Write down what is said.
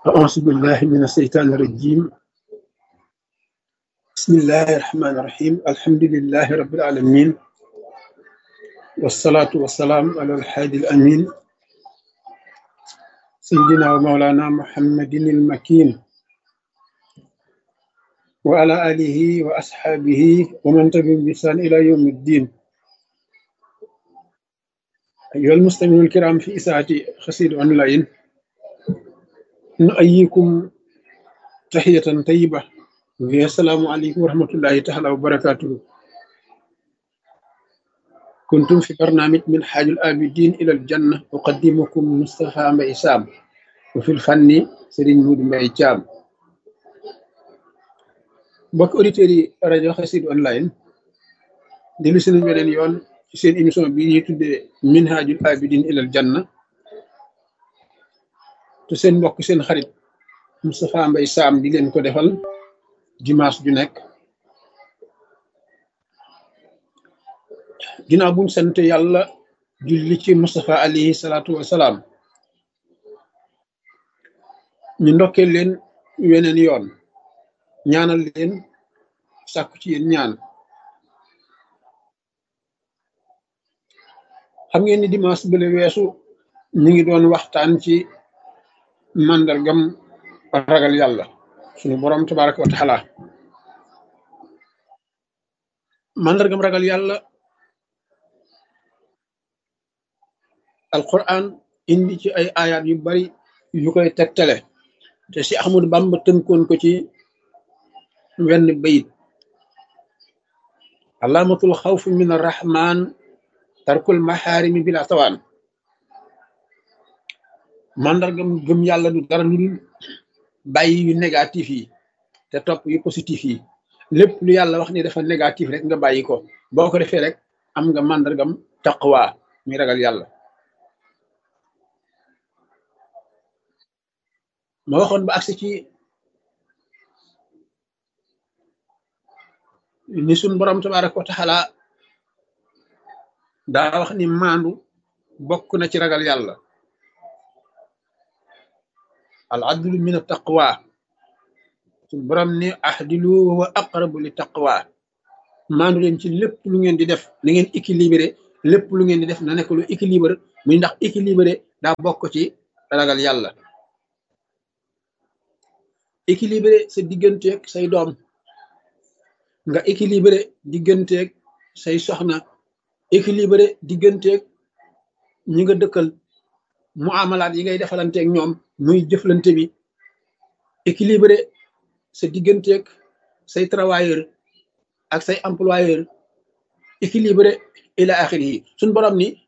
أعوذ بالله من الشيطان الرجيم بسم الله الرحمن الرحيم الحمد لله رب العالمين والصلاة والسلام على الحادي الأمين سيدنا ومولانا محمد المكين وعلى آله وأصحابه ومن تبعهم بإحسان إلى يوم الدين أيها المستمعون الكرام في إساءة خسير أونلاين نؤيكم تحية طيبة وهي السلام عليكم ورحمة الله تعالى وبركاته كنتم في برنامج من حاج الآبدين إلى الجنة أقدمكم مصطفى مبي سام وفي الفن سيرين مود مبي جام mbokk auditeurs yi rajo Xassida online dellu si nañ beneen yoon ci seen émission bi ñuy tuddee minhajul abidin ilal janna te seen mbokk seen xarit Moustapha Mbaye Sam di leen ko defal dimanche ju nekk ginnaaw buñ sant yàlla julli ci Moustapha alayhi salaatu wasalaam ñu ndokkee leen weneen yoon ñaanal leen sàkku ci yéen ñaan xam ngeen ni dimanche bële weesu ñu ngi doon waxtaan ci màndargam ragal yàlla suñu boroom tabaraka wa taala màndargam ragal yàlla alquran indi ci ay ayat yu bari yu koy tegtale te si Ahmadu Bamba tënkoon ko ci wenn bayit alaamatul xawfi min arrahman tarkul maxaarimi bila tawaan màndargam gëm yàlla du dara lu dul bàyyi yu négatif yi te topp yu positif yi lépp lu yàlla wax ni dafa négatif rek nga bàyyi ko boo ko defee rek am nga màndargam taqwa muy ragal yàlla ma waxoon ba agsi ci ni suñ borom tabaraka wa taala daa wax ni maandu bokk na ci ragal yàlla al adlu min taqwa suñ borom ni ahdilu wa aqrabu li taqwa maandu leen ci lépp lu ngeen di def na ngeen équilibré lépp lu ngeen di def na nekk lu équilibré muy ndax équilibré daa bokk ci ragal yàlla équilibré sa digganteeg say doom nga équilibré digganteeg say soxna équilibré digganteeg ñi nga dëkkal mu amalaat yi ngay defalanteeg ñoom muy jëflante bi équilibré sa digganteeg say travailleur ak say employeur équilibré ila axiri yi suñ borom ni